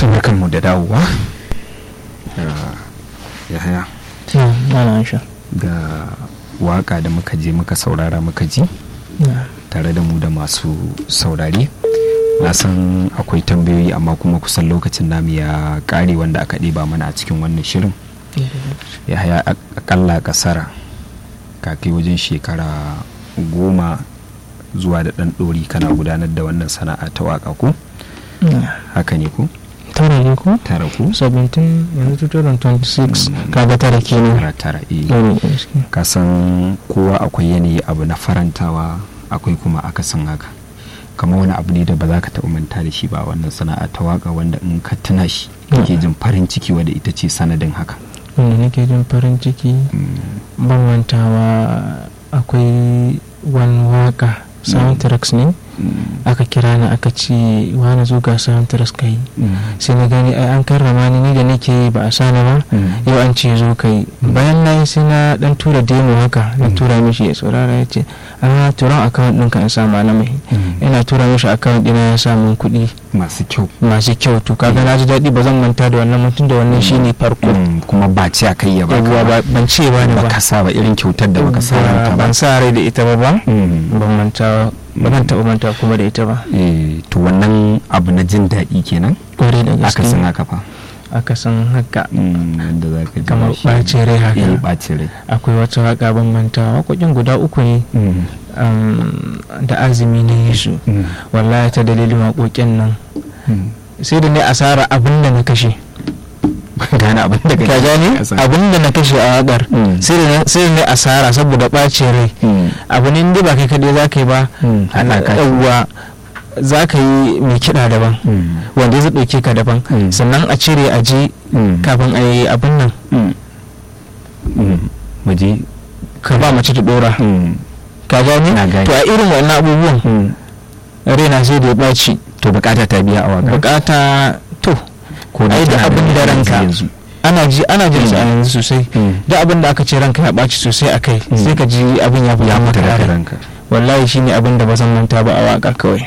barkanmu da dawowa ya haya ga waka da muka je muka saurara muka ji tare da mu da masu saurare na san akwai tambayoyi amma kuma kusan lokacin namu ya kare wanda aka ɗeba mana a cikin wannan shirin ya haya akalla kasara kakai wajen shekara goma zuwa da ɗan ɗori kana gudanar da wannan sana'a ta waka ko haka ne ko tara ne ko tara ko 17 yanzu 2026 kaga tara kenan tara tara eh Yau gaskiya. ka san kowa akwai yanayi abu na farantawa akwai kuma akasin haka kamar wani abu ne da ba za ka taɓa manta da shi ba wannan sana'a ta waka wanda in ka tuna shi kake jin farin ciki wadda ita ce sanadin haka wanda nake jin farin ciki ban mantawa akwai wani waka soundtracks ne aka kira ni aka ce wani zo ga soundtracks ka yi sai na gani ai an karrama ni ni da nake yi ba a sani ba yau an ce zo ka yi bayan na yi sai na dan tura demo haka na tura mishi ya saurara ya ce a turan akawun ɗinka in sa malamai yana tura mishi akawun ɗina ya sa min kuɗi masu kyau masu kyau to kaga na ji daɗi ba zan manta da wannan mutum da wannan shine farko kuma ba ce a kai ya baka yawwa ba ba- ban ce ba ne ba ba ka sa ba irin kyautar da baka sa Ba- ranka ba ban sa rai da ita ba ba Mm. ban manta ba zan taɓa manta kuma da ita ba Eh, to wannan abu na jin daɗi kenan kwarai da aka san gaske haka fa aka san haka Mm, wanda za ka ji kamar shi. ɓacin rai eh haka ɓacin rai akwai wata waka ban manta waƙoƙin guda uku ne Mm, um, da azumi na yi su mm, wallahi ta dalilin waƙoƙin nan mm. sai da ne asara abin da na kashe gane abin da ka gane abin da na kashe a waƙar Mm. sai da ne- sai da ne asara saboda ɓacin rai Mm, abu ne inda ba kai kaɗai za ka yi ba mm, ana haɗa ka. ɗauwa za ka yi mai kiɗa daban Mm, wanda zai ɗauke ka daban Mm. sannan a cire a je mm, kafin a yi abin nan mm, mm. mu je ka ba mace ta ɗora Mm, ka gane Na gane. to a irin wannan abubuwan mm. raina sai da ya ɓaci to bukata ta biya a waka bukata to ko ai da tana abin da ranka yanzu ana ji ana jin sa a Mm. yanzu sosai Mm. da abin da aka ce ranka ya ɓaci sosai a kai Mm. sai ka ji abin ya ya fita fita maka daga rai. ranka wallahi shine abin da ba zan manta ba a waka kawai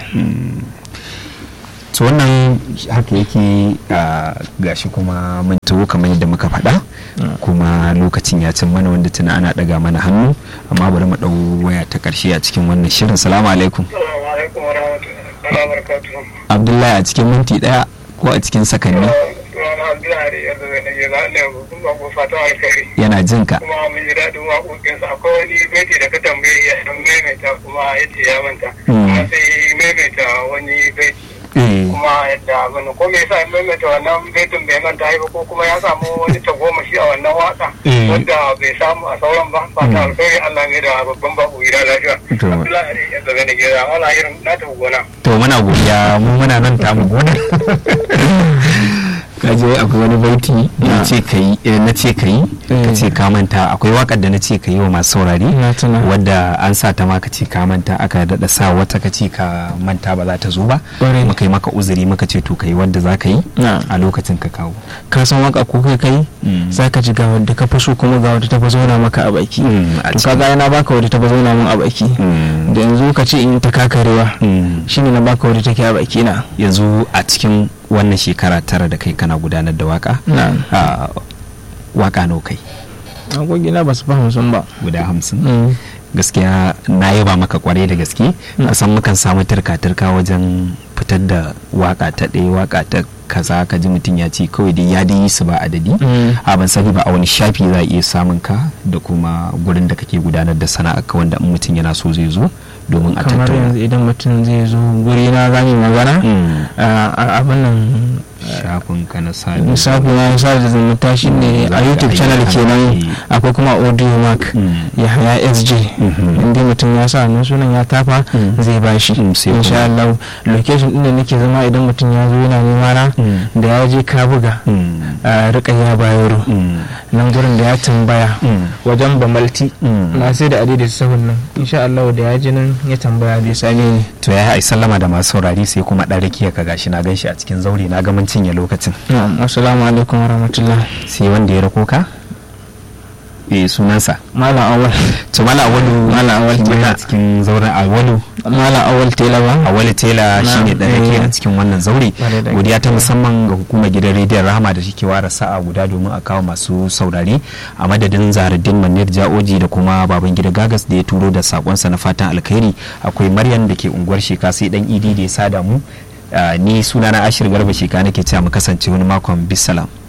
so wannan haka yake a gashi kuma mun taho kamar yadda muka faɗa kuma lokacin ya cin mana wanda tuna ana ɗaga mana hannu amma bari mu ɗau waya ta ƙarshe a cikin wannan shirin salamu alaikum Assalamu alaikum wa rahmatullahi wa barakatuhu. abdullahi a cikin minti ɗaya ko a cikin sakanni Sunana Abdullahi yanzu zai nage za ne kun ba ku fatan alkhairi. yana jin ka Kuma mun ji daɗin waƙoƙinsa akwai wani baiti da ka tambaye ya san maimaita kuma ya ce ya manta. Mm. Kuma sai maimaita wani baiti. Eh, Kuma yadda abin ko me yasa ya maimaita wannan baitin bai manta ba ko kuma ya samu wani tagomashi a wannan waka Mm. wanda bai samu a sauran ba. Fatan alkhairi Allah ne da babban babu gida lafiya. To. Abdullahi yanzu zai nage za wala irin na tafi gona. to muna godiya mu muna nan tamu gona kaje akwai wani baiti na ce ka yi eh, na ce ka yi ka ce ka manta akwai wakar da na ce ka yi wa masu saurari na tuna wadda an sa ta ma ka ce ka manta aka daɗa sa wata ka ce ka manta ba za ta zo ba Ƙwarai. muka yi maka uzuri muka ce to ka yi wadda za ka yi na a lokacin ka kawo ka san waka ko kai kai Mm. za ka ji ga wadda ka fi so kuma ga wadda ta fi zauna maka a baki Mm, a to cikin- kaga yana baka wadda ta fi zauna min a baki Mm. da yanzu ka ce in ta kakarewa Mm. shine na baka wadda take a baki na yanzu a cikin wannan shekara tara da kai kana gudanar da waka na a waka nau kai agogina ba su fahimta sun ba guda hamsin Mm. gaskiya na yaba maka kwarai da gaske Mm. kusan mukan samu turka-turka wajen fitar da waka ta ɗaya waka ta kaza ka ji mutum ya ce kawai dai ya dai yi su ba adadi Mm. a ban sani ba a wani shafi za a iya samun ka da kuma gurin da kake gudanar da sana'a ka wanda in mutum yana so zai zo domin a kamar tattauna yanzu idan mutum zai zo guri na zami magana Mm. a- a- abin nan shafin ka na sani lissafi na sa da zumunta shi ne Za a ka youtube ayyuka channel kenan ne. akwai kuma audio mark Mm. ya haya sj Mhm. inda mutum ya sa wannan sunan ya tafa Mm. zai bashi Mm, sai kuma- insha Allah location din da nake zama idan mutum ya zo yana nema na Mm. da ya je ka buga Mm. a rika ya bayaro Mm. nan gurin da ya tambaya Mm. wajen bamalti Mm. na sai da adai sahun nan insha Allah da ya ji nan ya tambaya zai same ni to ya ai sallama da masu saurari sai kuma ɗan rakiya ka gashi na ganshi a cikin zaure na ga mun cinye lokacin na'am assalamu alaikum warahmatullah sai wanda ya rako ka eh sunansa malam awal to mala awalu Malam Awal shi ma Tela. yana cikin zauren awalu malam awal tela ba awali tela Na, shine da rake eh. a cikin wannan zaure Ƙwarai da godiya ta gaske. musamman ga hukumar gidan rediyon rahama da take ware sa'a guda domin a kawo masu saurare a madadin zaharuddin manir ja'oji da kuma baban gida gagas da ya turo da sakonsa na fatan alkhairi akwai maryam da ke unguwar sheka sai dan idi da ya sada mu Ah, ni sunana ashir garba sheka nake cewa mu kasance wani makon bisalam